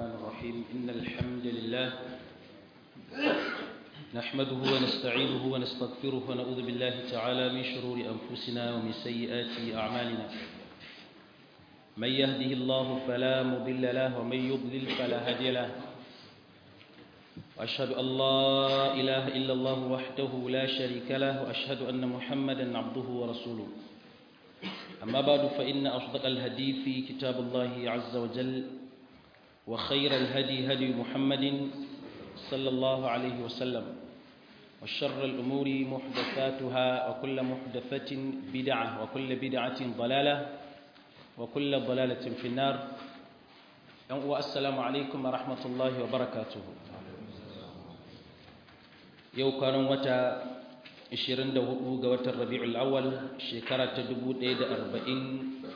الرحمن الرحيم إن الحمد لله نحمده ونستعينه ونستغفره ونعوذ بالله تعالى من شرور أنفسنا ومن سيئات أعمالنا من يهده الله فلا مضل له ومن يضلل فلا هادي له وأشهد أن لا إله إلا الله وحده لا شريك له وأشهد أن محمدا عبده ورسوله أما بعد فإن أصدق الهدي في كتاب الله عز وجل وخير الهدي هدي محمد صلى الله عليه وسلم وشر الأمور محدثاتها وكل محدثة بدعة وكل بدعة ضلالة وكل ضلالة في النار والسلام عليكم ورحمة الله وبركاته yau kwanan wata 24 ga watan rabi'ul awwal shekara ta 1040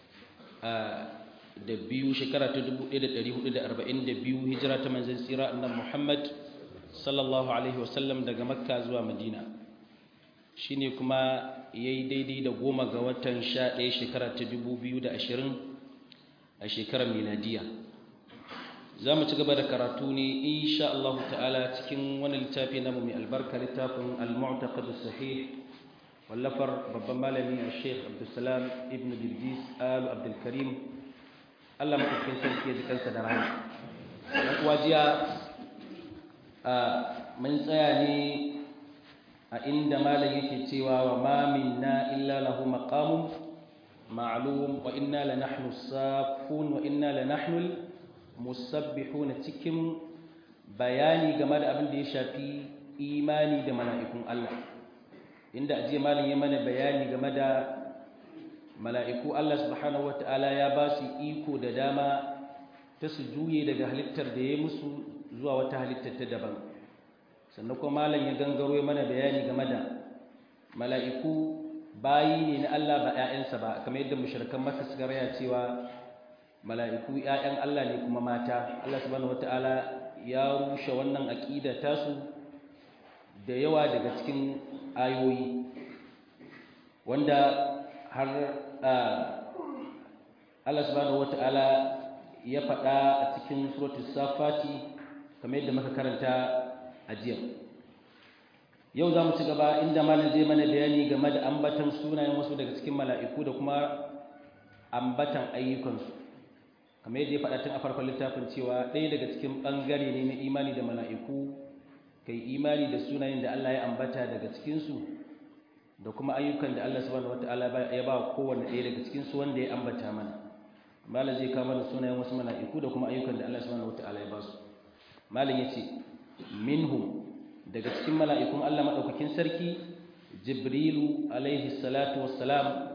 da biyu shekara ta 1442 hijira ta manzon tsira annabi Muhammad sallallahu alaihi wasallam daga makka zuwa madina shine kuma yayi daidai da goma ga watan 11 shekara ta 2020 a shekarar miladiya za mu ci gaba da karatu ne insha Allah ta'ala cikin wani littafi namu mai albarka littafin al-mu'taqad sahih wallafar babban malami a Sheikh Abdulsalam ibn Bilbis Al Abdul Karim Allah madaukakin sarki ya ji kansa da rahama dan uwa jiya a mun tsaya ne a inda malam yake cewa wa ma minna illa lahu maqamun ma'lum wa inna la nahnu safun wa inna la nahnu musabbihuna cikin bayani game da abin da ya shafi imani da mala'ikun Allah inda aje malin ya mana bayani game da mala'iku Allah subhanahu wata'ala ya ba su iko da dama ta su juye daga halittar da ya musu zuwa wata halittar ta daban sannan kuma malam ya gangaro ya mana bayani game da mala'iku bayi ne na Allah ba ‘ya'yansa ba kamar yadda mushrikan maka suka raya cewa mala'iku ‘ya'yan Allah ne kuma mata Allah subhanahu wata'ala ya rushe wannan aƙida tasu da yawa daga cikin ayoyi wanda har Allah subhanahu wata'ala ya faɗa a cikin suratul safati kamar yadda muka karanta a jiya yau za mu ci gaba inda malam zai mana bayani game da ambatan sunayen wasu daga cikin mala'iku da kuma ambatan ayyukansu kamar yadda ya faɗa tun a farkon littafin cewa ɗaya daga cikin ɓangare ne na imani da mala'iku kai imani da sunayen da Allah ya ambata daga cikinsu da kuma ayyukan da Allah subhanahu wata'ala ya ba kowanne ɗaya daga cikinsu wanda ya ambata mana malam zai kama da sunayen wasu mala'iku da kuma ayyukan da Allah subhanahu wata'ala ya ba su malam ya ce minhum daga cikin mala'ikun Allah maɗaukakin sarki jibrilu alaihi salatu wassalam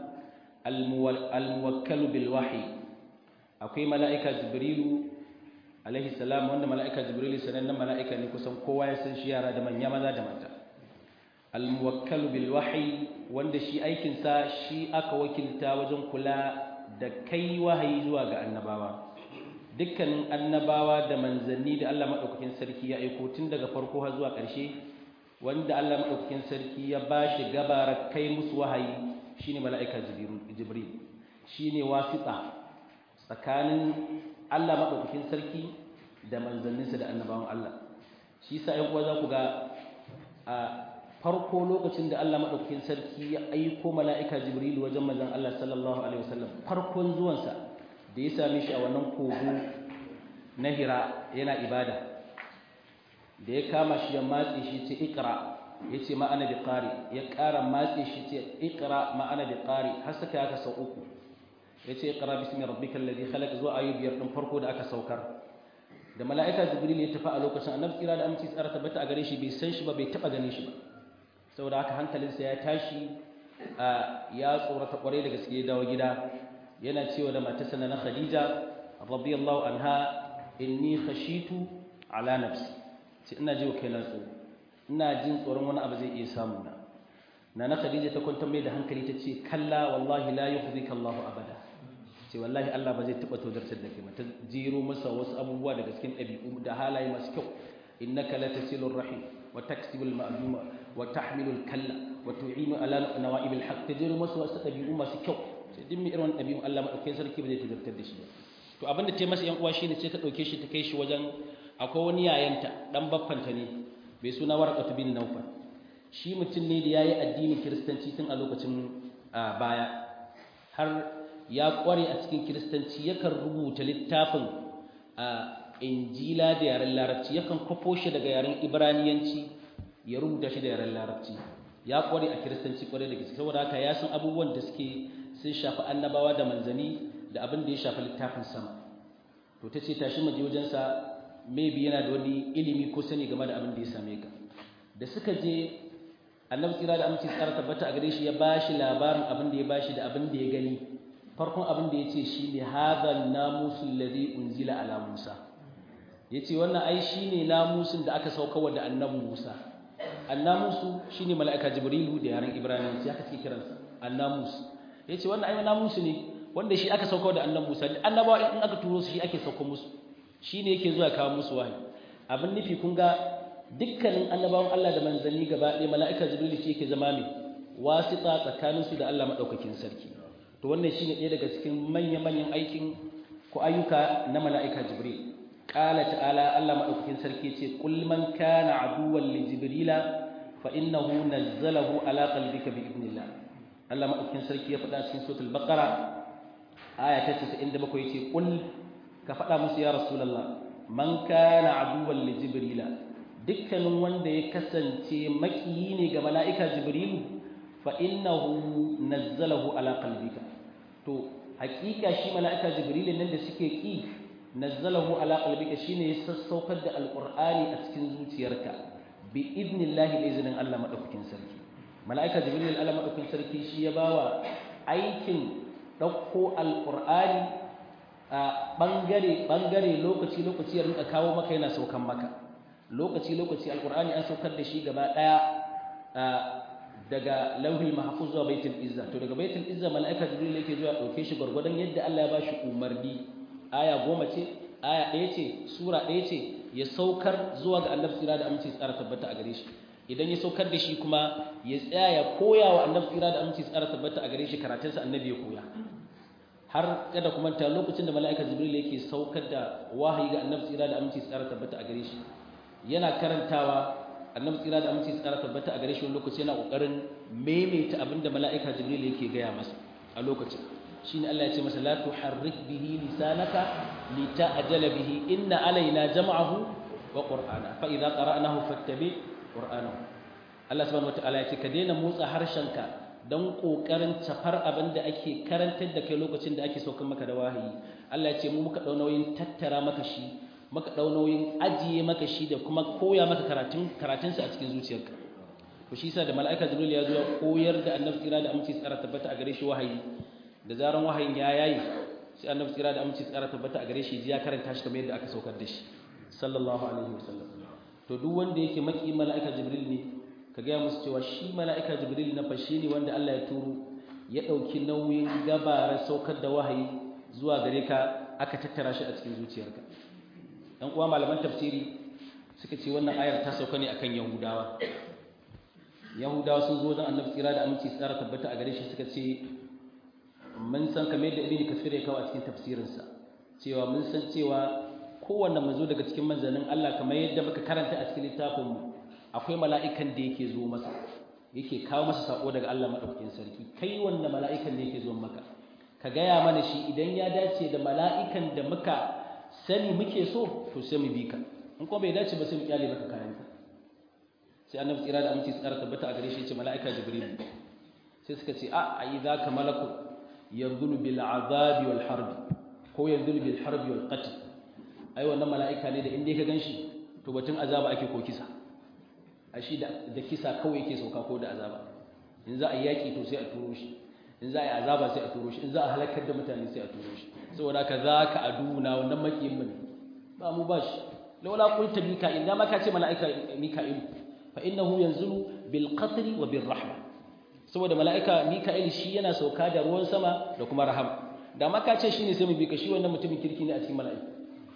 almuwakkalu bil wahyi akwai mala'ika jibrilu alaihi salam wanda mala'ika jibrilu sanannen mala'ika ne kusan kowa ya san shi yara da manya maza da mata almuwakkalu bil wahyi wanda shi aikinsa shi aka wakilta wajen kula da kai wahayi zuwa ga annabawa dukkanin annabawa da manzanni da Allah maɗaukakin sarki ya aiko tun daga farko har zuwa ƙarshe wanda Allah maɗaukakin sarki ya ba shi gabara kai musu wahayi shine mala'ika jibril shine wasita tsakanin Allah maɗaukakin sarki da manzanninsa da annabawan Allah shi sa ‘yan uwa za ku ga a farko lokacin da Allah maɗaukakin sarki ya aiko mala'ika jibril wajen manzan Allah sallallahu alaihi wasallam farkon zuwansa da ya same shi a wannan kogo na hira yana ibada da ya kama shi ya matse shi ce ikra ya ce ma'ana bi ƙari ya ƙara matse shi ce ikra ma'ana bi ƙari har suka aka sau uku ya ce ikra bismi rabbikal ladhi khalaq zuwa ayu biyar din farko da aka saukar da mala'ika jibril ya tafi a lokacin annabi tsira da aminci tsara tabbata a gare shi bai san shi ba bai taba ganin shi ba saboda haka hankalinsa ya tashi ya tsorata kwarai da gaske ya dawo gida yana cewa da matarsa na Khadija radiyallahu anha inni khashitu ala nafsi ce ina ji wa kaina tsoro ina jin tsoron wani abu zai iya samu na nana Khadija ta kwantar mai da hankali ta ce kalla wallahi la yukhzika Allahu abada ce wallahi Allah ba zai taba tozartar da kai ba ta jiro masa wasu abubuwa daga cikin ɗabi'u da halaye masu kyau innaka latasilur rahim wa taksibul ma'luma wa tahmilul kalla wa tu'inu ala nawa'ibil haqq ta jiro masa wasu ɗabi'u masu kyau sai duk mai irin ɗabi'un Allah maɗaukai sarki ba zai tazartar da shi ba to abin da ta masa yan uwa shine sai ta dauke shi ta kai shi wajen akwai wani yayanta dan baffanta ne bai suna warqatu bin nawfal shi mutum ne da yayi addinin kiristanci tun a lokacin baya har ya kware a cikin kiristanci yakan rubuta littafin injila da yaren larabci yakan kwafo shi daga yaren ibraniyanci ya rubuta shi da yaren larabci ya kware a kiristanci kware da gaske saboda haka ya san abubuwan da suke sun shafi annabawa da manzani da abin da ya shafi littafin sama to ta ce tashi maje wajensa maybe yana da wani ilimi ko sani game da abin da ya same ka da suka je annabi tsira da amince tsara tabbata a gare shi ya bashi labarin abin da ya bashi da abin da ya gani farkon abin da ya ce shi ne hadha namusul ladhi unzila ala musa yace wannan ai shine namusin da aka sauka da annabi musa annamusu shine mala'ika jibrilu da yaren ibrahim sai aka ce kiransa annamus yace wannan ai namusu ne wanda shi aka sauka da annabi musa annabawa in aka turo su shi ake sauka musu shine yake zuwa kawo musu wahayi abin nufi kun ga dukkanin annabawan Allah da manzanni gaba ɗaya mala'ika jibrilu shi yake zama mai wasita tsakaninsu da Allah madaukakin sarki to wannan shine ɗaya daga cikin manya-manyan aikin ko ayyuka na mala'ika jibril qala ta'ala Allah madaukakin sarki ce qul man kana aduwwan li jibrila fa innahu nazzalahu ala qalbika bi idnillah Allah madaukakin sarki ya faɗa cikin suratul baqara aya ta 97 yace qul ka faɗa musu ya rasulullah man kana aduwwan li jibrila dukkanin wanda ya kasance makiyi ne ga mala'ika jibrilu fa innahu nazzalahu ala qalbika to hakika shi mala'ika jibril nan da suke ki nazzalahu ala qalbika shine ya sassaukar da alqur'ani a cikin zuciyarka bi idnillahi da izinin Allah madaukakin sarki mala'ika jibril Allah madaukakin sarki shi ya bawa aikin dauko alqur'ani a bangare bangare lokaci lokaci ya rinka kawo maka yana saukan maka lokaci lokaci alqur'ani an saukar da shi gaba daya daga lauhul mahfuz zuwa baitul izza to daga baitul izza malaika jibril yake zuwa dauke shi gurgurdan yadda Allah ya bashi umarni aya goma ce aya ɗaya ce sura ɗaya ce ya saukar zuwa ga annabi tsira da aminci tsara tabbata a gare shi idan ya saukar da shi kuma ya tsaya ya koya wa annabi tsira da aminci tsara tabbata a gare shi karatunsa annabi ya koya har kada kuma ta lokacin da mala'ika jibril yake saukar da wahayi ga annabi tsira da aminci tsara tabbata a gare shi yana karantawa annabi tsira da aminci tsara tabbata a gare shi wani lokaci yana kokarin maimaita abin da mala'ika jibril yake gaya masa a lokacin shine Allah ya ce masa la tuharrik bihi lisanaka lita'jala bihi inna alaina jam'ahu wa qur'ana fa idza qara'nahu fattabi qur'anahu Allah subhanahu wataala ya ce ka daina motsa harshenka dan kokarin tafar abin da ake karantar da kai lokacin da ake saukar maka da wahayi Allah ya ce mu muka dau nauyin tattara maka shi maka ɗau nauyin ajiye maka shi da kuma koya maka karatun karatunsa a cikin zuciyarka to shi yasa da mala'ika jibril ya zo ya koyar da annabi tsira da aminci tsara tabbata a gare shi wahayi da zaran wahayin ya yayi sai annabi tsira da aminci tsara tabbata a gare shi ji ya karanta shi kamar yadda aka saukar da shi sallallahu alaihi wasallam to duk wanda yake maki mala'ika jibril ne ka gaya musu cewa shi mala'ika jibril na fashi ne wanda Allah ya turo ya ɗauki nauyin gabara saukar da wahayi zuwa gare ka aka tattara shi a cikin zuciyarka dan uwa malaman tafsiri suka ce wannan ayar ta sauka ne akan yahudawa yahudawa sun zo don annabi tsira da aminci tsara tabbata a gare shi suka ce mun san kamar yadda ibn kasir ya kawo a cikin tafsirinsa cewa mun san cewa kowanne manzo daga cikin manzannin Allah kamar yadda muka karanta a cikin littafinmu akwai mala'ikan da yake zo masa yake kawo masa sako daga Allah madaukakin sarki kai wanda mala'ikan da yake zo maka ka gaya mana shi idan ya dace da mala'ikan da muka sani muke so to sai mu bi ka in kuma bai dace ba sai mu kyale maka kayan ka sai annabi tsira da aminci tsara tabbata a gare shi ce mala'ika jibril sai suka ce a ai zaka malaku yanzulu bil azabi wal harbi ko yanzulu bil harbi wal qatl ai wannan mala'ika ne da inda ka ganshi to batun azaba ake ko kisa a shi da kisa kawai yake sauka ko da azaba in za a yi yaki to sai a turo shi in za a yi azaba sai a turo shi in za a halakar da mutane sai a turo shi saboda ka za ka aduna wannan makiyin mu ne ba mu ba shi laula qulta mika'il da ma ka ce mala'ika mika'il fa innahu yanzulu bil qatri wa bir rahma saboda mala'ika mika'il shi yana sauka da ruwan sama da kuma rahama da ma ka ce shine sai mu bi ka shi wannan mutumin kirki ne a cikin mala'ika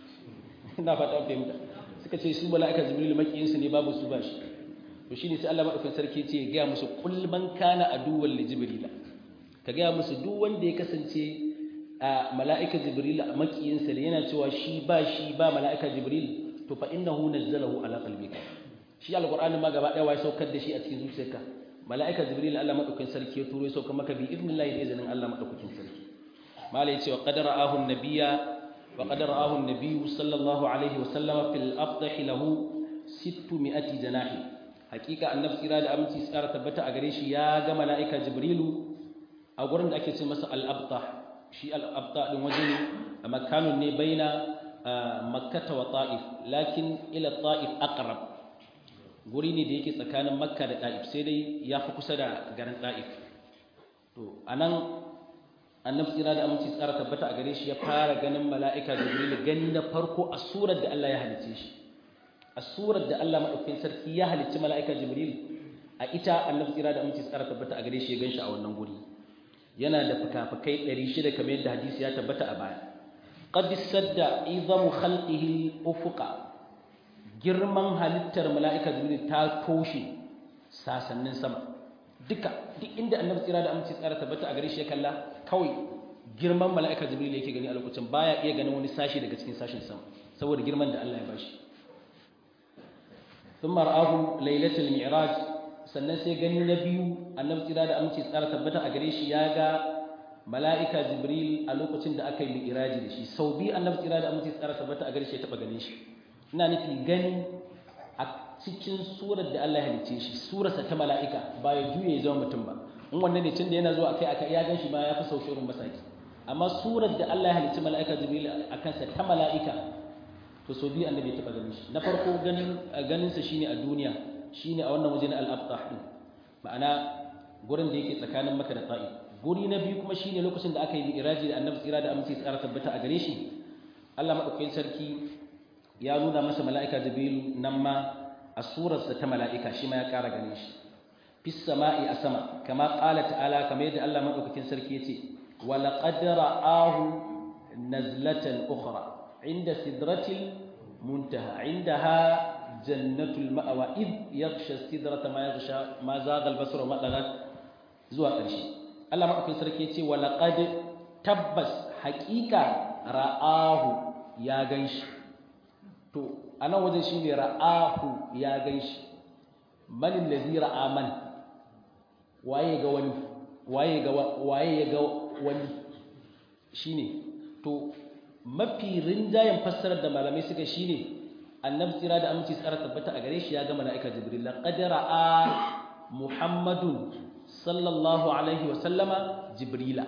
ina fata fahimta suka ce su mala'ika jibril makiyin su ne babu su ba shi to shine sai Allah madaukakin sarki ce ya ga musu kul man kana aduwwan li jibrila ka ga musu duk wanda ya kasance a mala'ika jibril a makiyinsa da yana cewa shi ba shi ba mala'ika jibril to fa innahu nazzalahu ala qalbika shi alqur'ani ma gaba daya wai saukar da shi a cikin zuciyarka mala'ika jibril Allah madaukakin sarki ya turo ya sauka maka bi idnillahi da izinin Allah madaukakin sarki malai yace wa qadara ahu nabiyya wa qadara ahu nabiyyu sallallahu alaihi wa sallama fil afdah lahu 600 janahi hakika annabi tsira da aminci tsara tabbata a gare shi ya ga mala'ika jibrilu a gurin da ake ce masa al-abtah shi al-abtah din waje ne a makanun ne baina makkata wa ta'if lakin ila ta'if aqrab guri ne da yake tsakanin makka da ta'if sai dai ya fi kusa da garin ta'if to anan annabi tsira da aminci tsara tabbata a gare shi ya fara ganin mala'ika jibrilu gani na farko a surar da Allah ya halicce shi a surar da Allah maɗaukakin sarki ya halicci mala'ika Jibril a ita annabi tsira da aminci tsara tabbata a gare shi ya ganshi a wannan guri yana da fukafukai 600 kamar yadda hadisi ya tabbata a baya qad sadda izamu khalqihi ufuqa girman halittar mala'ika Jibril ta toshe sasannin sama duka duk inda annabi tsira da aminci tsara tabbata a gare shi ya kalla kawai girman mala'ika Jibril yake gani a lokacin baya iya ganin wani sashi daga cikin sashin sama saboda girman da Allah ya bashi ثم رآه ليلة المعراج sannan sai gani na biyu annabi tsira da aminci tsara tabbata a gare shi ya ga mala'ika jibril a lokacin da aka yi mi'raji da shi sau biyu annabi tsira da aminci tsara tabbata a gare shi ya taba ganin shi ina nufi gani a cikin surar da Allah ya halicce shi surarsa ta mala'ika ba ya juye ya zama mutum ba in wannan ne tun da yana zuwa akai aka ya gan shi ma ya fi sau shirin masaki amma surar da Allah ya halicci mala'ika jibril a kansa ta mala'ika to so biyu annabi ya taba ganin shi na farko ganin ganinsa shine a duniya shine a wannan waje na al-abtah din ma'ana gurin da yake tsakanin Makka da Ta'if guri na biyu kuma shine lokacin da aka yi mi'raji da annabi tsira da aminci tsara tabbata a gare shi Allah madaukakin sarki ya nuna masa mala'ika Jibril nan ma a surarsa ta mala'ika shi ma ya ƙara ganin shi fis sama'i a sama kama qala ta'ala kamar yadda Allah madaukakin sarki yace wa laqad ra'ahu nazlatan ukhra عند سدرة المنتهى عندها جنة المأوى إذ يغشى السدرة ما يغشى ما زاغ البصر وما طغى زوا قرشي الله ما أكن سركي يتي ولقد تبس حقيقة رآه يا غنش تو أنا وجه شيني رآه يا غنش من الذي رأى من waye ga wani waye ga waye ga wani shine to mafi rinjayen fassarar da malamai suka shine annabi tsira da aminci tsara tabbata a gare shi ya ga mala'ika jibril laqad ra'a muhammadun sallallahu alaihi wa sallama jibrila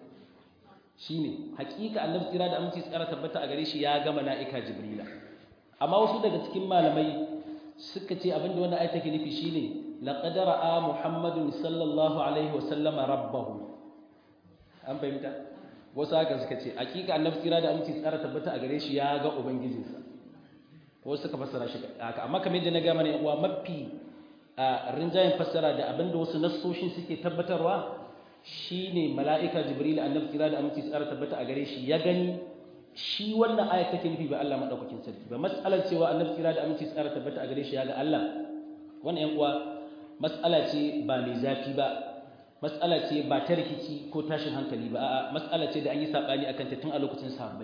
shine hakika annabi tsira da aminci tsara tabbata a gare shi ya ga mala'ika jibrila amma wasu daga cikin malamai suka ce abinda wannan ayat take nufi shine laqad ra'a muhammadun sallallahu alaihi wa sallama rabbahu an fahimta wasu haka suka ce hakika annabi tsira da aminci tsara tabbata a gare shi ya ga ubangijinsa wasu suka fassara shi haka amma kamar yadda na ga mana uwa mafi a rinjayen fassara da abinda wasu nassoshin suke tabbatarwa shine mala'ika jibril annabi tsira da aminci tsara tabbata a gare shi ya gani shi wannan aya take nufi ba Allah madaukakin sarki ba mas'alar cewa annabi tsira da aminci tsara tabbata a gare shi ya ga Allah wannan yan uwa mas'ala ce ba mai zafi ba matsala ce ba ta rikici ko tashin hankali ba a'a matsala ce da an yi sabani akan ta tun a lokacin sahabbai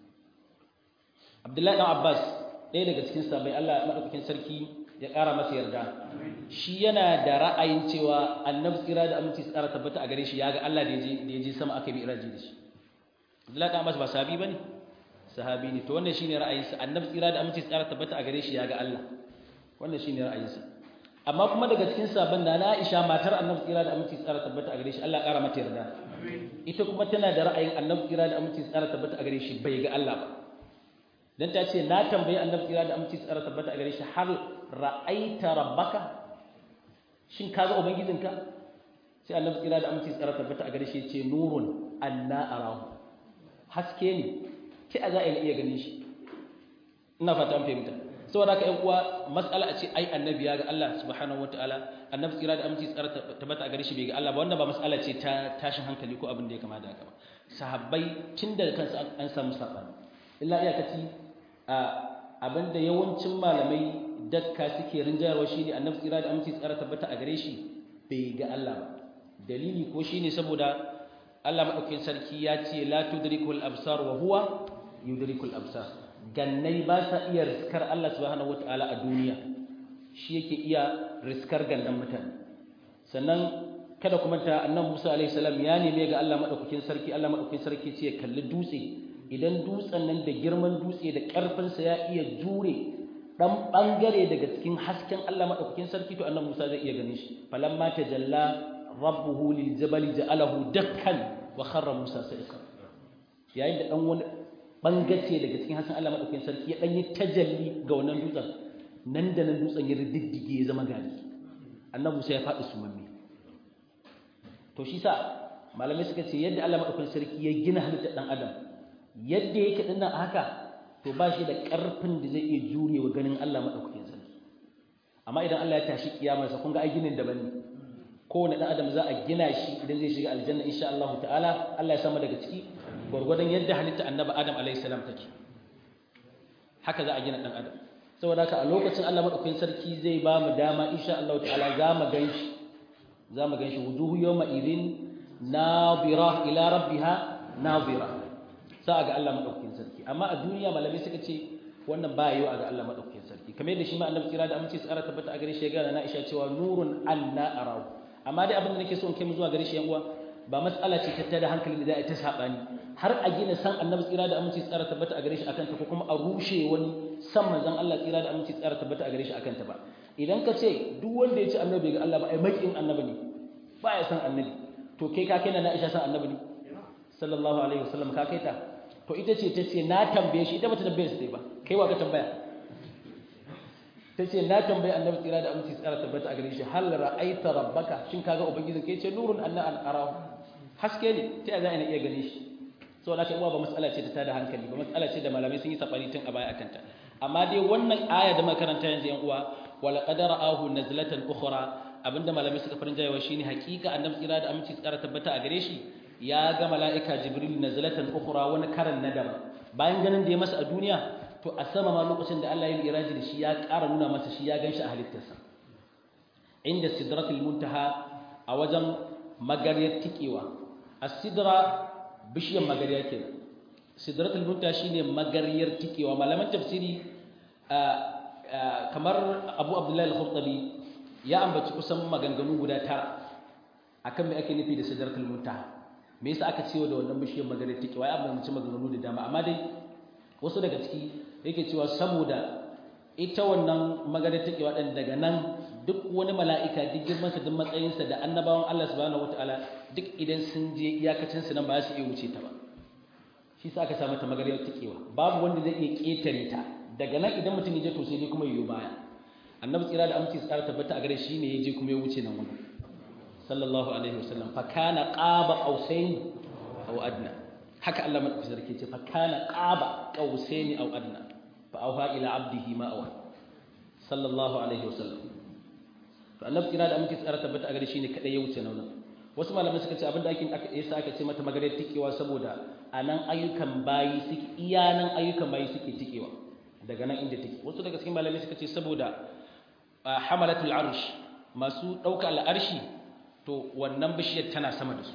Abdullahi dan Abbas ɗaya daga cikin sahabbai Allah madaukakin sarki ya ƙara masa yarda shi yana da ra'ayin cewa annabi tsira da aminci tsara tabbata a gare shi ya ga Allah da yaje da yaje sama aka bi iraji da shi Abdullahi dan Abbas ba sahabi bane sahabi ne to wannan shine ra'ayinsa annabi tsira da aminci tsara tabbata a gare shi ya ga Allah wannan shine ra'ayinsa amma kuma daga cikin sabon da na Aisha matar Annabi tsira da aminci tsara tabbata a gare shi Allah ƙara mata yarda ita kuma tana da ra'ayin Annabi tsira da aminci tsara tabbata a gare shi bai ga Allah ba dan ta ce na tambayi Annabi tsira da aminci tsara tabbata a gare shi har ra'aita rabbaka shin ka ga ubangijinka sai Annabi tsira da aminci tsara tabbata a gare shi ce nurun anna arahu haske ne ki a za a iya ganin shi ina fata an fahimta saboda haka ƴan uwa mas'ala a ce ai annabi ya ga Allah subhanahu wataala annabi tsira da aminci tsara tabbata a gare shi bai ga Allah ba wanda ba mas'ala ce ta tashin hankali ko abin da ya kama da haka ba sahabbai tun daga kansu an samu sabani illa iyakaci abin da yawancin malamai dakka suke rinjayarwa shine annabi tsira da aminci tsara tabbata a gare shi bai ga Allah ba dalili ko shine saboda Allah madaukakin sarki ya ce la tudrikul absar wa huwa yudrikul absar gannai ba sa iya riskar Allah subhanahu wataala a duniya shi yake iya riskar gannan mutane sannan kada kuma ta annabi Musa alaihi salam ya neme ga Allah madaukakin sarki Allah madaukakin sarki ce ya kalli dutse idan dutsen nan da girman dutse da karfin sa ya iya jure dan bangare daga cikin hasken Allah madaukakin sarki to annabi Musa zai iya ganin shi falamma tajalla rabbuhu lil jabali ja'alahu dakkan wa kharra Musa sa'iqa yayin da dan wani bangace daga cikin hasken Allah madaukakin sarki ya dan yi tajalli ga wannan dutsen nan da nan dutsen ya riddige ya zama gari annabi Musa ya faɗi sumanni to shi sa malamai suka ce yadda Allah madaukakin sarki ya gina halittar dan adam yadda yake din nan haka to ba shi da karfin da zai iya jurewa ganin Allah madaukakin sarki amma idan Allah ya tashi kiyamarsa kun ga ai ginin daban ne kowane dan adam za a gina shi idan zai shiga aljanna insha Allah ta'ala Allah ya sama daga ciki gwargwadon yadda halitta annabi Adam alaihi salam take haka za a gina dan adam saboda haka a lokacin Allah madaukakin sarki zai ba mu dama insha Allah ta'ala za mu ganshi za mu ganshi wujuhu yawma idin nadira ila rabbiha nadira za a ga Allah madaukakin sarki amma a duniya malamai suka ce wannan ba yiwa ga Allah madaukakin sarki kamar yadda shi ma annabi kira da amince tsara tabbata a gare shi ya ga na Aisha cewa nurun anna arahu amma dai abin da nake so in kai mu zuwa gare shi yan uwa ba matsala ce ta tada hankali da za a ta sabani har a gina san annabi tsira da aminci tsara tabbata a gare shi akan ta ko kuma a rushe wani san manzon Allah tsira da aminci tsara tabbata a gare shi akan ta ba idan ka ce duk wanda ya ce annabi ga Allah ba ai makin annabi ne ba ya san annabi to kai ka kai na Aisha san annabi ne sallallahu alaihi wasallam ka kai ta to ita ce ta ce na tambaye shi ita bata tambaye shi ba kai wa ka tambaya ta ce na tambayi annabi tsira da aminci tsara tabbata a gare shi hal ra'aita rabbaka shin kaga ubangijin kai ce nurun anna an arahu haske ne ta za ina iya gane shi so da uwa ba matsala ce ta tada hankali ba matsala ce da malamai sun yi sabani tun a baya akan ta amma dai wannan aya da makaranta yanzu yan uwa wala qad ra'ahu nazlatan ukhra abinda malamai suka farin jayewa shine hakika annabi tsira da aminci tsara tabbata a gare shi ya ga mala'ika jibril nazlatan ukhra wani karan na daban bayan ganin da ya masa a duniya to a sama ma lokacin da Allah ya yi iraji da shi ya ƙara nuna masa shi ya ganshi a halittarsa inda sidratul muntaha a wajen magariyar tikewa as-sidra bishiyar magariya kenan sidratul muntaha shine magariyar tikewa malaman tafsiri kamar Abu Abdullahi al-Khurtabi ya ambaci kusan maganganu guda tara akan me ake nufi da sidratul muntaha me yasa aka cewa da wannan bishiyar magariyar tikewa ya ambaci maganganu da dama amma dai wasu daga ciki yake cewa saboda ita wannan maganar take waɗanda daga nan duk wani mala'ika duk girmansa duk matsayinsa da annabawan Allah subhanahu wataala duk idan sun je iyakacin su nan ba su iya wuce ta ba shi sa aka sa mata maganar tikewa babu wanda zai iya ketare ta daga nan idan mutum ya je to sai dai kuma yiwu baya annabi tsira da aminci tsara tabbata a gare shi ne ya je kuma ya wuce nan wannan sallallahu alaihi wasallam fa kana qaba qausain aw adna haka Allah madaukakin sarki ce fa kana qaba qausaini aw adna fa auha ila abdihi ma awa sallallahu alaihi wasallam to annabi kira da muke tsara tabbata a gare shi ne kadai ya wuce nan wasu malamai suka ce abinda ake aka yasa aka ce mata maganar tikewa saboda anan ayyukan bayi suke iya nan ayyukan bayi suke tikewa daga nan inda take wasu daga cikin malamai suka ce saboda hamalatul arsh masu dauka al'arshi to wannan bishiyar tana sama da su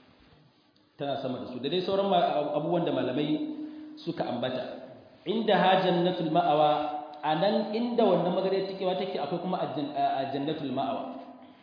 tana sama da su da dai sauran abubuwan da malamai suka ambata inda ha jannatul ma'awa anan inda wannan magare tikewa take akwai kuma a jannatul ma'awa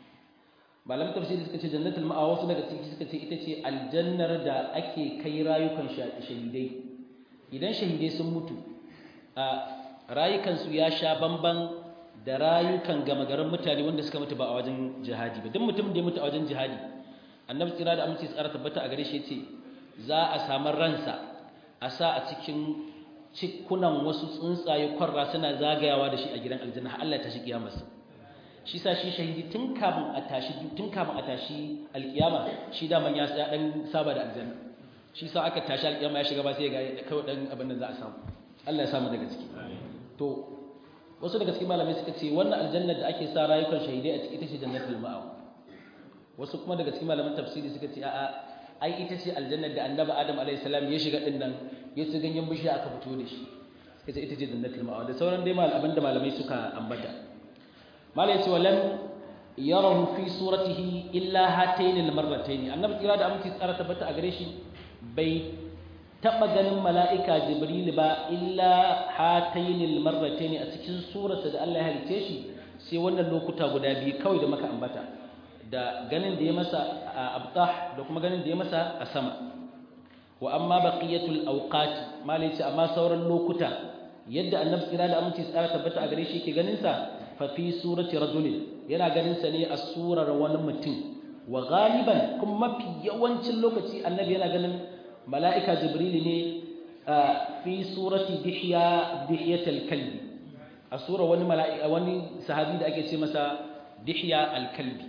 malamin tafsiri suka ce jannatul ma'awa wasu daga ciki suka ce ita ce aljannar da ake kai rayukan shahidai idan shahidai sun mutu a rayukansu ya sha bamban da rayukan gama garin mutane wanda suka mutu ba a wajen jihadi ba duk mutum da ya mutu a wajen jihadi annabi tsira da aminci tsara tabbata a gare shi ce za a samu ransa a sa a cikin cikunan wasu tsuntsaye kwarra suna zagayawa da shi a gidan aljanna har Allah ya tashi kiyamarsa shi sa shi shahidi tun kafin a tashi tun kafin a tashi alkiyama shi da man ya dan saba da aljanna shi sa aka tashi alkiyama ya shiga ba sai ga kawai dan abin da za a samu Allah ya samu daga ciki to wasu daga cikin malamai suka ce wannan aljannar da ake sa rayukan shahidai a ciki ita ce jannatul ma'awa wasu kuma daga cikin malaman tafsiri suka ce a'a ai ita ce aljannar da annabi adam alayhi salam ya shiga din nan ya ci ganyen bishiya aka fito da shi suka ce ita ce jannatul ma'awa da sauran dai malaman da malamai suka ambata malai ce walam yarahu fi suratihi illa hatayn almarratayn annabi kira da aminci tsara tabbata a gare shi bai taba ganin mala'ika jibril ba illa hatayn almarratayn a cikin surarsa da Allah ya halice shi sai wannan lokuta guda biyu kawai da maka ambata da ganin da ya masa a abtah da kuma ganin da ya masa a sama wa amma baqiyatul awqat malai ce amma sauran lokuta yadda annabi kira da aminci tsara tabbata a gare shi yake ganin sa fa fi surati rajulin yana ganin sa ne a surar wani mutum wa galiban kuma mafi yawancin lokaci annabi yana ganin mala'ika jibril ne fi surati dihya dihyatul kalbi a surar wani mala'ika wani sahabi da ake ce masa dihya al-kalbi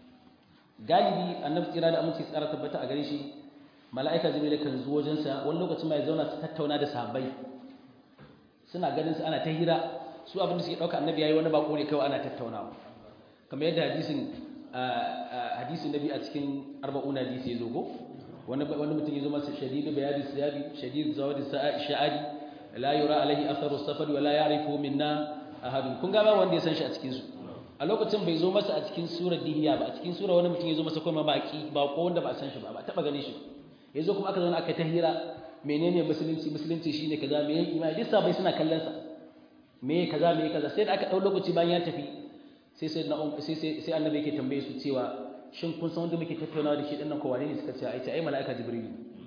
galibi annabi kira da aminci tsara tabbata a gare shi mala'ika jibril kan zo wajensa wani lokacin ma ya zauna su tattauna da sahabbai suna ganin su ana ta hira su abin da suke dauka annabi yayi wani bako ne kawai ana tattaunawa kamar yadda hadisin hadisin nabi a cikin arba'una hadisi ya zo ko wani wani mutum ya zo masa shadidu bayadi siyabi shadidu zawadi sha'adi la yura alaihi atharu safar wa la ya'rifu minna ahadun kun ga ba wanda ya san shi a cikin su a lokacin bai zo masa a cikin surar dihiya ba a cikin sura wani mutum ya zo masa kuma baki ba ko wanda ba a san shi ba ba taba gane shi ya zo kuma aka zauna aka ta hira menene musulunci musulunci shine kaza me yake imani duk sabai suna kallon sa me kaza me kaza sai da aka dau lokaci bayan ya tafi sai sai na sai sai sai annabi yake tambaye su cewa shin kun san wanda muke tattaunawa da shi dinnan ko wane ne suka ce ai ce ai malaika jibril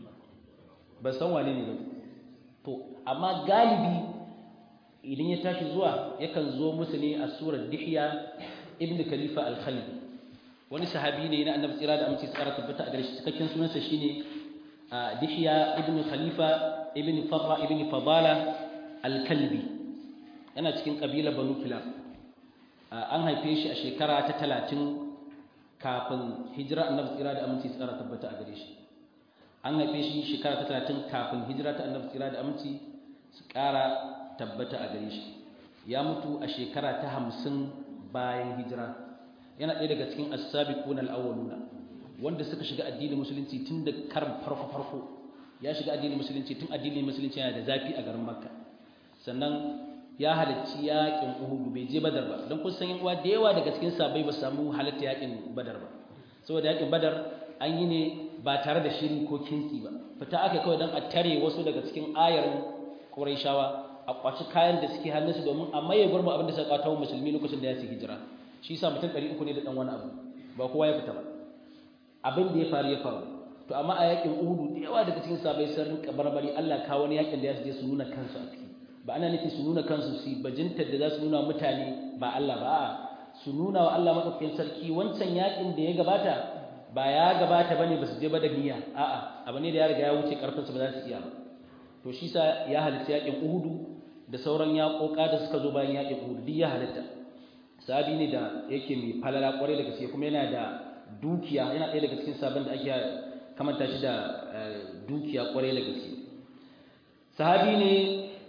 ba san wane ne ba to amma galibi idan ya tashi zuwa yakan zo musu ne a surar dihya ibn khalifa al-khalid wani sahabi ne na annabi tsira da amince tsara tabbata a gare shi cikakken sunansa shine dihya ibn khalifa ibn farra ibn fadala al-kalbi yana cikin kabila banu kilab an haife shi a shekara ta talatin kafin hijira annabi tsira da aminci tsara tabbata a gare shi an haife shi shekara ta talatin kafin hijira ta annabi tsira da aminci su ƙara tabbata a gare shi ya mutu a shekara ta hamsin bayan hijira yana ɗaya daga cikin as-sabiquna al-awwaluna wanda suka shiga addinin musulunci tun da karin farko farko ya shiga addinin musulunci tun addinin musulunci yana da zafi a garin makka sannan ya halarci yaƙin Uhud bai je Badar ba don kun san yan uwa da yawa daga cikin sabai ba samu halatta yaƙin Badar ba saboda yaƙin Badar an yi ne ba tare da shiri ko kinsi ba fita aka kawai don a tare wasu daga cikin ayarin Qurayshawa a kwaci kayan da suke hannunsu domin a maye gurbin abin da suka kwato wa musulmi lokacin da ya su hijira shi yasa mutum 300 ne da dan wani abu ba kowa ya fita ba abin da ya faru ya faru to amma a yaƙin Uhud da yawa daga cikin sabai sun rinka barbari Allah kawo wani yaƙin da ya su je su nuna kansu a ciki ba ana nufi su nuna kansu su bajintar da za su nuna mutane ba Allah ba su nuna wa Allah maɗaukakin sarki wancan yakin da ya gabata ba ya gabata ba ne ba su je ba da niyya a'a abu ne da ya riga ya wuce ƙarfinsu ba za su iya ba to shi sa ya halitta yakin uhudu da sauran yaƙoƙa da suka zo bayan yakin uhudu duk ya halitta sabi ne da yake mai falala ƙwarai da gaske kuma yana da dukiya yana ɗaya daga cikin sabon da ake kamanta shi da dukiya ƙwarai da gaske sahabi ne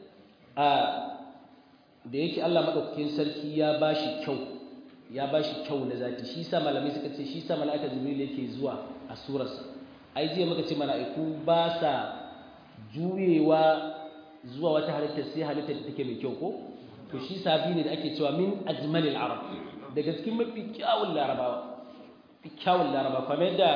da yake Allah maɗaukakin sarki ya ba shi kyau ya ba shi kyau na zati shi sa malamai suka ce shi sa mala'ika jibril yake zuwa a surarsa ai jiya muka ce mala'iku ba sa juyewa zuwa wata halitta sai halitta da take mai kyau ko to shi sabi ne da ake cewa min ajmalil arab daga cikin mafi kyawun larabawa fi kyawun larabawa kamar yadda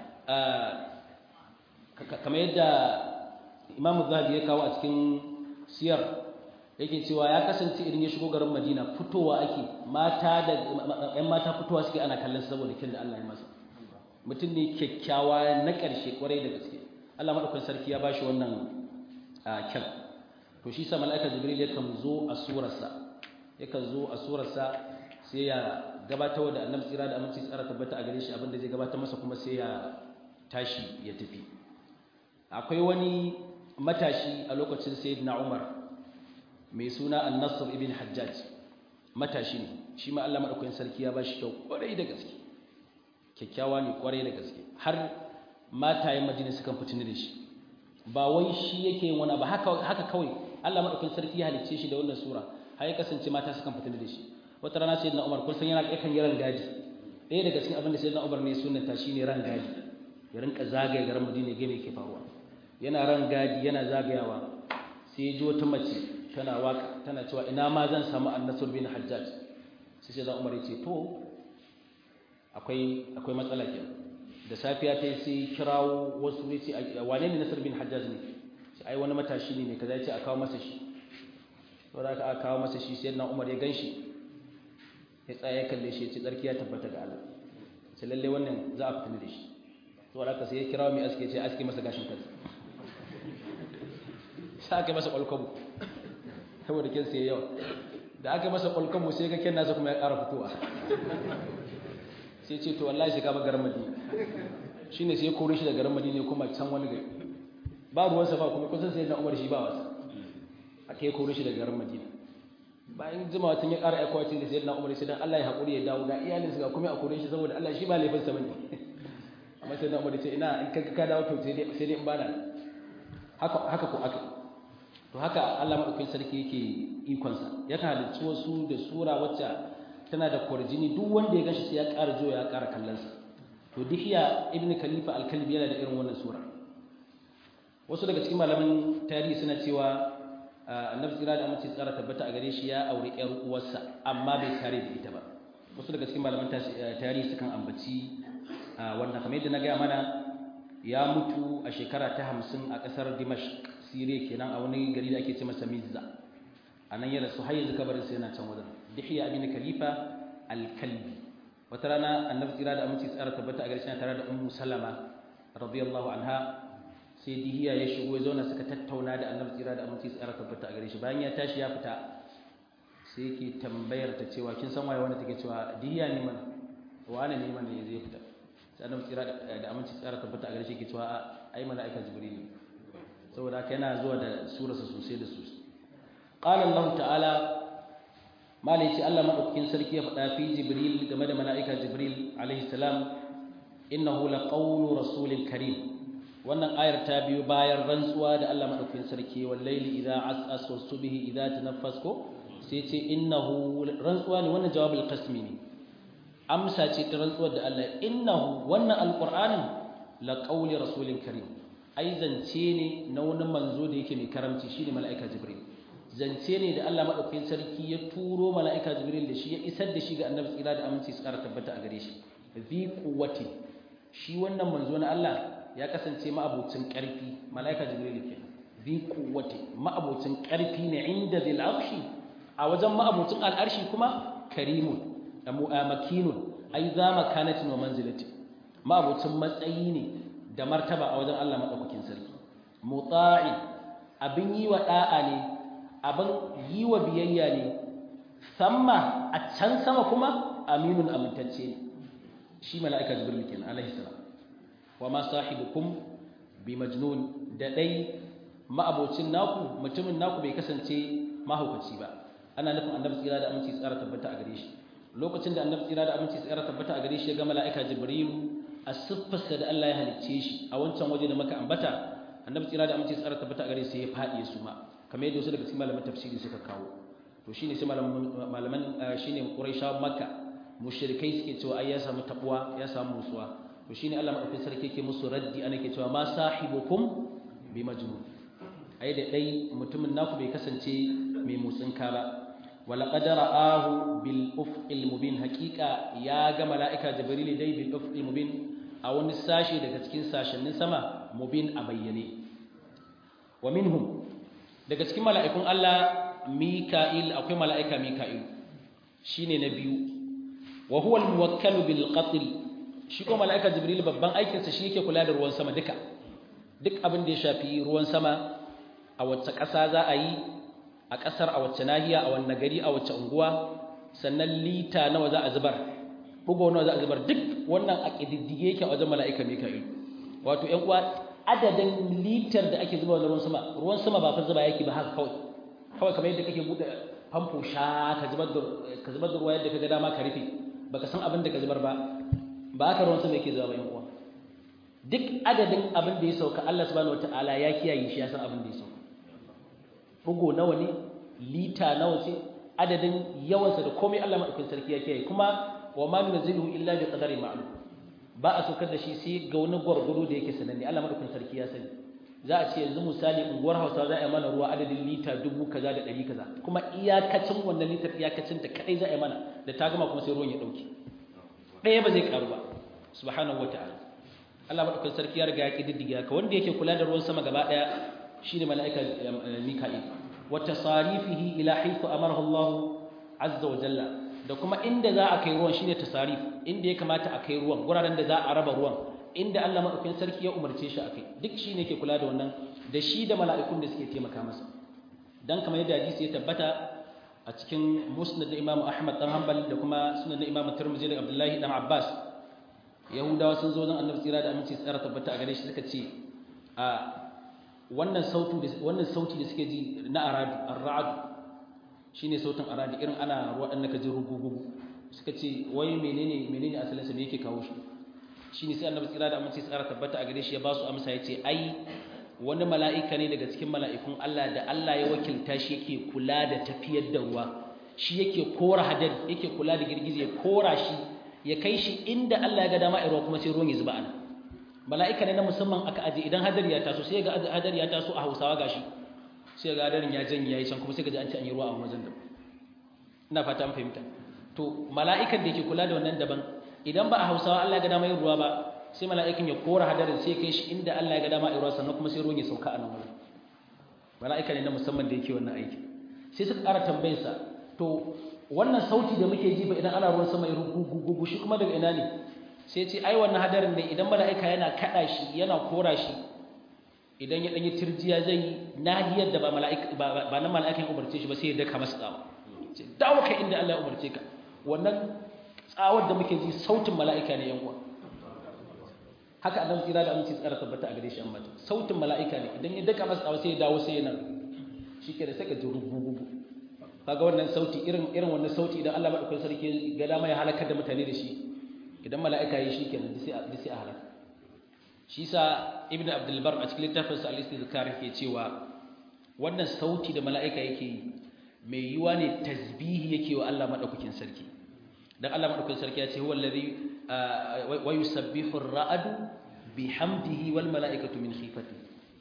kamar yadda imam zahabi ya kawo a cikin siyar yake cewa ya kasance idan ya shigo garin Madina fitowa ake mata da ƴan mata fitowa suke ana kallon saboda kin da Allah ya masa mutum ne kyakkyawa na ƙarshe kwarai da gaske Allah madaukakin sarki ya bashi wannan kyan to shi sa mala'ika Jibril yakan zo a surarsa yakan zo a surarsa sai ya gabatar da Annabi tsira da aminci tsara tabbata a gare shi abinda zai gabatar masa kuma sai ya tashi ya tafi akwai wani matashi a lokacin Sayyidina Umar mai suna annasar ibn hajjaj matashi ne shi ma Allah madaukakin sarki ya bashi kyau kwarai da gaske kyakkyawa ne kwarai da gaske har matayen madina sukan fitini da shi ba wai shi yake yin wani ba haka haka kawai Allah madaukakin sarki ya halicce shi da wannan sura har ya kasance mata sukan fitini da shi wata rana sayyidina Umar kun san yana yakan yi ran gadi ɗaya daga cikin abin da sayyidina Umar ne sunnata shine ran gadi ya rinka zagaye garin Madina ga me ke faruwa yana ran gadi yana zagayawa sai ya ji wata mace tana waka tana cewa ina ma zan samu annasur bin hajjaj sai sai da umar yace to akwai akwai matsala ke da safiya ta sai kirawo wasu ne ce wane ne nasar bin hajjaz ne sai ai wani matashi ne kaza ya ce a kawo masa shi saboda aka aka kawo masa shi sai na umar ya gan shi ya tsaya ya kalle shi ya ce tsarki ya tabbata ga Allah sai lalle wannan za a fitina da shi saboda aka sai ya kirawo mai aske ce aske masa gashin kansa sai aka masa kwalkwabo saboda kin sai yawa da aka masa kwalkwabo sai ga kin nasa kuma ya ƙara fitowa sai ce to wallahi sai ka bar garin Madina shine sai ya kore shi da garin Madina kuma can wani gari ba ruwan sa ba kuma kusan sai na Umar shi ba wasa aka yi kore shi da garin Madina bayan jimawa tun ya ƙara aikowa cin da sai na Umar sai dan Allah ya haƙuri ya dawo ga iyalinsa ga kuma a kore shi saboda Allah shi ba laifin sa bane amma sai na Umar ce ina in ka ka dawo to sai dai sai dai in bana haka haka ko aka to haka Allah madaukakin sarki yake ikon sa yakan halicci wasu da sura wacce tana da kwarjini duk wanda ya gashi sai ya ƙara jiwa ya ƙara kallon sa to dihiya ibn khalifa al-kalbi yana da irin wannan sura wasu daga cikin malaman tarihi suna cewa annabi tsira da amince tsara tabbata a gare shi ya aure ƴar uwarsa amma bai tare da ita ba wasu daga cikin malaman tarihi sukan ambaci wannan kamar yadda na gaya mana ya mutu a shekara ta hamsin a ƙasar dimashq siriya kenan a wani gari da ake ce masa mizza a nan ya rasu har yanzu kabarin sai yana can wajen dihiya abin khalifa al-kalbi wata rana annabi tsira da aminci tsara tabbata a gare shi tare da ummu salama radiyallahu anha sai dihiya ya shigo ya zauna suka tattauna da annabi tsira da aminci tsara tabbata a gare shi bayan ya tashi ya fita sai yake tambayar ta cewa kin san waye wanda take cewa dihiya ne mana wane ne mana ya zai fita sai annabi tsira da aminci tsara tabbata a gare shi yake cewa ai mala'ika jibril ne saboda haka yana zuwa da surarsa sosai da sosai qala allah ta'ala malai ce Allah madaukakin sarki ya faɗa fi jibril game da mala'ika jibril alaihi salam innahu laqawlu rasulil karim wannan ayar ta biyo bayan rantsuwa da Allah madaukakin sarki wal layli idza as'as was subhi idza tanaffas ko sai ce innahu rantsuwa ne wannan jawabul qasmi ne amsa ce ta rantsuwar da Allah innahu wannan alqur'anin laqawli rasulil karim ai zance ne na wani manzo da yake mai karamci shine mala'ika jibril zance ne da Allah madaukakin sarki ya turo mala'ika jibril da shi ya isar da shi ga annabi tsira da aminci su ƙara tabbata a gare shi zi quwwati shi wannan manzo na Allah ya kasance ma'abucin ƙarfi mala'ika jibril ke zi quwwati ma'abucin ƙarfi ne inda zil arshi a wajen ma'abucin al'arshi kuma karimun da mu'amakinun ai za makanatin wa manzilati ma'abucin matsayi ne da martaba a wajen Allah madaukakin sarki muta'i abin yi wa da'a ne abin yi wa biyayya ne samma a can sama kuma aminun amintacce ne shi mala'ika jibril kenan alaihi salam wa ma sahibukum bi majnun da dai ma'abocin naku mutumin naku bai kasance mahaukaci ba ana nufin annabi tsira da aminci tsara tabbata a gare shi lokacin da annabi tsira da aminci tsara tabbata a gare shi ya ga mala'ika jibril a siffarsa da Allah ya halicce shi a wancan waje da maka ambata annabi tsira da aminci tsara tabbata a gare shi ya faɗi ya suma kamar yadda wasu daga cikin malaman tafsiri suka kawo to shine sai malaman shine quraisha makka mushrikai suke cewa ai ya samu tabuwa ya samu musuwa to shine Allah madaukakin sarki yake musu raddi ana ke cewa ma sahibukum bi majnun ai da dai mutumin naku bai kasance mai motsinka ba wala qad ra'ahu bil ufqil mubin haqiqa ya ga malaika jibril dai bil ufqil mubin a wani sashi daga cikin sashennin sama mubin a bayyane wa minhum daga cikin mala'ikun Allah Mika'il akwai mala'ika Mika'il shine na biyu wa huwa al-muwakkalu bil qatl shi ko mala'ika Jibril babban aikinsa shi yake kula da ruwan sama duka duk abin da ya shafi ruwan sama a wacce ƙasa za a yi a ƙasar a wacce nahiya a wanne gari a wacce unguwa sannan lita nawa za a zubar bugo nawa za a zubar duk wannan a ƙididdige yake a wajen mala'ika Mika'il wato ƴan uwa adadin litar da ake zuba ruwan sama ruwan sama ba fa zuba yake ba haka kawai kawai kamar yadda kake bude famfo sha ka zubar da ka zubar da ruwa yadda kaga dama ka rufe baka san abin da ka zubar ba ba haka ruwan sama yake zuba ba yan uwa duk adadin abin da ya sauka Allah subhanahu wataala ya kiyaye shi ya san abin da ya sauka bugo nawa ne lita nawa ce adadin yawansa da komai Allah madaukakin sarki ya kiyaye kuma wa ma nunzilu illa bi qadari ma'lum ba a saukar da shi sai ga wani gwargwaro da yake sananne Allah madaukakin sarki ya sani za a ce yanzu misali unguwar Hausa za a yi mana ruwa adadin lita dubu kaza da ɗari kaza kuma iyakacin wannan litar iyakacin ta kadai za a yi mana da ta gama kuma sai ruwan ya dauke ɗaya ba zai karu ba subhanahu wataala Allah madaukakin sarki ya riga ya kididdiga ka wanda yake kula da ruwan sama gaba ɗaya shine mala'ika Mika'il wa tasarifihi ila haythu amarahu Allah azza wa jalla da kuma inda za a kai ruwan shine tasarif inda ya kamata a kai ruwan guraren da za a raba ruwan inda Allah madaukakin sarki ya umarce shi akai duk shine yake kula da wannan da shi da mala'ikun da suke taimaka masa dan kamar yadda hadisi ya tabbata a cikin musnad da Imam Ahmad dan Hanbal da kuma sunan da Imam Tirmidhi da Abdullahi dan Abbas Yahudawa sun zo don Annabi tsira da aminci tsara tabbata a gare shi suka ce a wannan sautu da wannan sauti da suke ji na aradu ar-ra'd shine sautin aradi irin ana ruwa dan naka ji rugugugu suka ce wai menene menene asalin sa me yake kawo shi shine sai Annabi tsira da aminci tsara tabbata a gare shi ya ba su amsa yace ai wani mala'ika ne daga cikin mala'ikun Allah da Allah ya wakilta shi yake kula da tafiyar da ruwa shi yake kora hadari yake kula da girgize ya kora shi ya kai shi inda Allah ya ga dama ruwa kuma sai ruwan ya zuba ana mala'ika ne na musamman aka aje idan hadari ya taso sai ga hadari ya taso a Hausawa gashi sai ga hadarin ya janye yayi can kuma sai ga an ci an yi ruwa a wajen da ina fata an fahimta to mala'ikan da yake kula da wannan daban idan ba a Hausawa Allah ya ga dama yin ruwa ba sai mala'ikan ya kora hadarin sai kai shi inda Allah ya ga dama ruwa sannan kuma sai ruwan ya sauka a nan wurin mala'ika ne na musamman da yake wannan aiki sai suka ƙara tambayar sa to wannan sauti da muke ji ba idan ana ruwan sama ya rugugugu shi kuma daga ina ne sai ce ai wannan hadarin ne idan mala'ika yana kada shi yana kora shi idan ya danyi tirjiya zai yi nahiyar da ba mala'ika ba na mala'ikan umarce shi ba sai ya daka masa tsawa ce dawo kai inda Allah ya umarce ka wannan tsawar da muke ji sautin mala'ika ne yan uwa haka annabi tsira da aminci tsara tabbata a gare shi amma sautin mala'ika ne idan ya daka masa tsawa sai ya dawo sai yana shike da saka rugugugu kaga wannan sauti irin irin wannan sauti idan Allah madaukakin sarki ga dama ya halakar da mutane da shi idan mala'ika yi shi kenan sai a sai a halaka shi sa ibn abdul bar a cikin littafin sa al-istizkar yake cewa wannan sauti da mala'ika yake yi mai yiwa ne tasbihi yake wa Allah madaukakin sarki dan Allah madaukakin sarki ya ce huwa allazi wa yusabbihu ar-ra'du bihamdihi wal mala'ikatu min khifati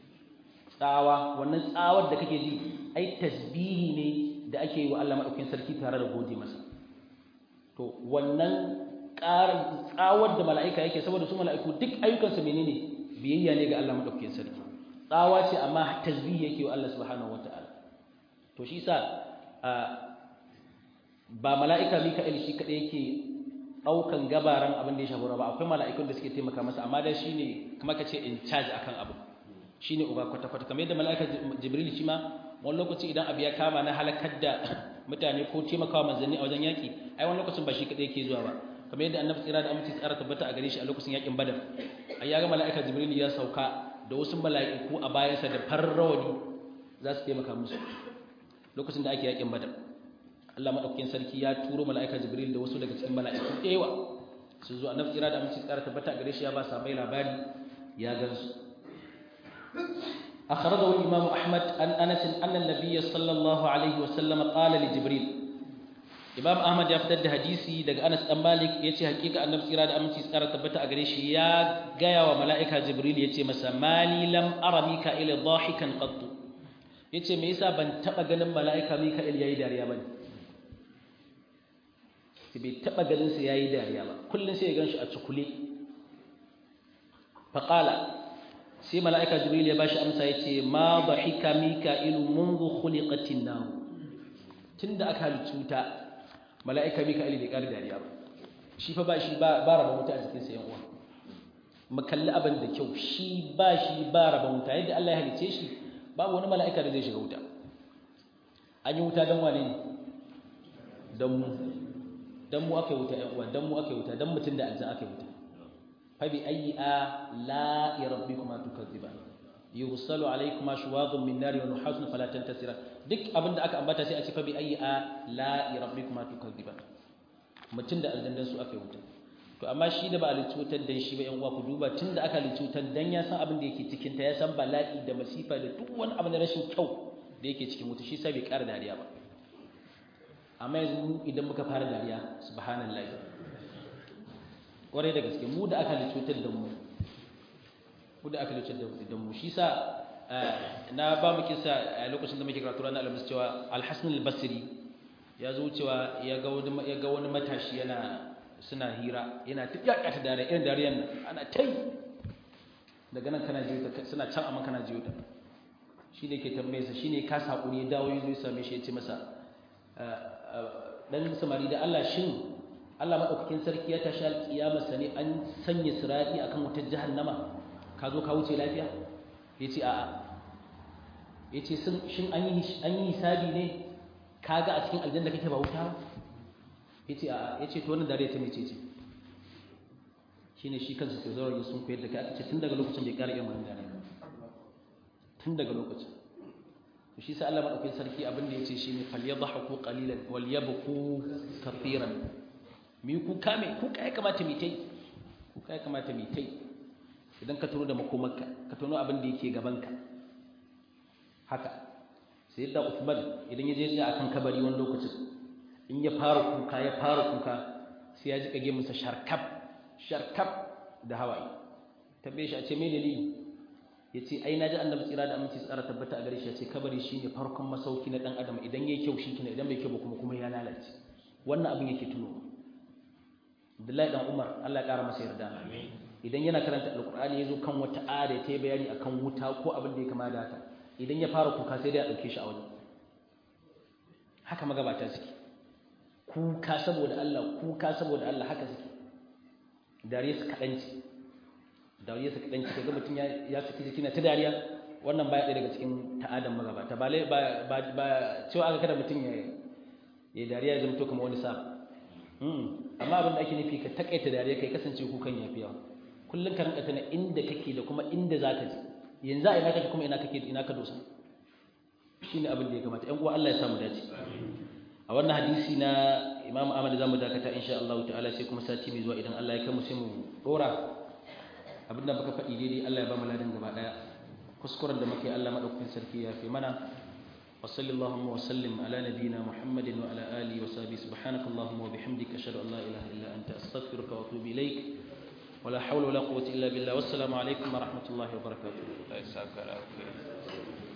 tsawa wannan tsawar da kake ji ai tasbihi ne da ake yi wa Allah madaukakin sarki tare da gode masa to wannan ƙarin tsawar da mala'ika yake saboda su mala'iku duk ayyukansu menene biyayya ne ga Allah madaukakin sarki tsawa ce amma tasbihi yake wa Allah subhanahu wataala to shi yasa ba mala'ika Mika'il shi kadai yake daukan gabaran abin da ya shafi ba akwai mala'ikun da suke taimaka masa amma dai shine kuma kace in charge akan abu shine uba kwata kwata kamar yadda mala'ika Jibril shi ma wani lokaci idan abu ya kama na halakar da mutane ko taimakawa manzanni a wajen yaki ai wani lokacin ba shi kadai yake zuwa ba kamar yadda annabi tsira da aminci tsara tabbata a gare shi a lokacin yakin badar ai ya ga mala'ika Jibril ya sauka da wasu mala'iku a bayansa da farrawani za su taimaka musu lokacin da ake yakin badar Allah madaukakin sarki ya turo mala'ika Jibril da wasu daga cikin mala'iku ɗewa su zo annabi tsira da aminci tsara tabbata a gare shi ya ba sabai labari ya gansu أخرجه الإمام أحمد عن أنس أن النبي صلى الله عليه وسلم قال لجبريل إمام أحمد يفتد حديثي دق أنس أم مالك يتي حقيقة أن نفس إرادة أمتي سكارة تبتا أغريش يا غايا وملائكة جبريل يتي مسا مالي لم أرى ميكائيل ضاحكا قط يتي ميسا بن تبا غنم ملائكة ميكائيل ياي داريا بني bai taɓa ganin sa yayi dariya ba kullun sai ya ganshi a cikule faqala sai mala'ika jibril ya bashi amsa ya ce ma dhahika mika'ilu mundu khuliqatin nar tunda aka halicci wuta mala'ika mika'il bai ƙara dariya ba shi fa ba shi ba raba wuta a jikin sa yan uwa mu kalli abin da kyau shi ba shi ba raba wuta yadda Allah ya halicce shi babu wani mala'ika da zai shiga wuta an yi wuta dan wane ne dan mu dan mu aka yi wuta yan uwa dan mu aka yi wuta dan mutun da aljan aka yi wuta فبأي آلاء ربكما تكذبان يرسل عليكما شواظ من نار ونحاس فلا تنتصران duk abin da aka ambata sai a ce fa bi ayi ala rabbikuma tukazziban mutun da aljandan su aka yi wuta to amma shi da ba a licutar dan shi ba yan uwa ku duba tun da aka licutar dan ya san abin da yake cikin ta ya san bala'i da masifa da duk wani abu na rashin kyau da yake cikin wuta shi sai bai ƙara dariya ba amma yanzu idan muka fara dariya subhanallahi kwarai da gaske mu da aka cutar da mu mu da aka cutar da mu shi sa na ba mu kisa a lokacin da muke karatu ranar alhamis cewa alhassan albasiri ya zo cewa ya ga wani ya ga wani matashi yana suna hira yana ta yaka ta dare irin dariyan nan ana tai daga nan kana jiyo ta suna can amma kana jiyo ta shi ne ke tambaye sa shine ka sakuri ya dawo yazo ya same shi ya ce masa dan samari da Allah shin Allah madaukakin sarki ya tashi alƙiyamar sa ne an sanya sirati akan wutar jahannama ka zo ka wuce lafiya yace a'a yace shin an yi an yi hisabi ne kaga a cikin aljanna kake ba wuta yace a'a yace to wannan dare ta mece ce shine shi kansa sai zuwa yin sun koyar da kai aka ce tun daga lokacin bai ƙara yin wannan dare tun daga lokacin to shi sai Allah madaukakin sarki abin da yace shine falyadhaku qalilan walyabku kathiran mi ku kame ku kai kamata mi tai ku kai kamata mi tai idan ka tuno da makomarka ka tuno abin da yake gabanka haka sai da Uthman idan ya je ya akan kabari wani lokacin in ya fara kuka ya fara kuka sai ya ji kage masa sharkab sharkab da hawaye tabbe shi a ce me dalili yace ai naji annabi tsira da aminci tsara tabbata a gare shi yace kabari shine farkon masauki na dan adam idan yayi kyau shikenan idan bai kyau ba kuma kuma ya lalace wannan abin yake tuno Abdullahi dan Umar Allah ya kara masa yarda idan yana karanta alqur'ani yazo kan wata aya ta bayani akan wuta ko abin da ya kama da haka idan ya fara kuka sai dai a dauke shi a wajen haka magabata suke kuka saboda Allah kuka saboda Allah haka suke dariya su kadanci dariya su kadanci kaga mutun ya ya saki jiki na ta dariya wannan baya ɗaya daga cikin ta'adan magabata ba ba ba cewa aka kada mutun ya ya dariya ya zamto kamar wani sa amma abin da ake nufi ka takaita dariya kai kasance kukan yafi yawa kullun ka rinka tana inda kake da kuma inda zaka je yanzu a ina kake kuma ina kake ina ka dosa shine abin da ya kamata ƴan uwa Allah ya samu dace a wannan hadisi na Imam Ahmad zamu dakata insha Allah ta'ala sai kuma sati mai zuwa idan Allah ya kai mu sai mu dora abin da baka faɗi daidai Allah ya ba mu ladan gaba daya kuskuren da muke Allah madaukakin sarki ya fi mana wa sallallahu wa sallim ala nabiyyina Muhammadin wa ala alihi wa sahbihi subhanakallahumma wa bihamdika ashhadu an la ilaha illa anta astaghfiruka wa atubu ilaik ولا حول ولا قوة إلا بالله والسلام عليكم ورحمة الله وبركاته الله يسعدك على خير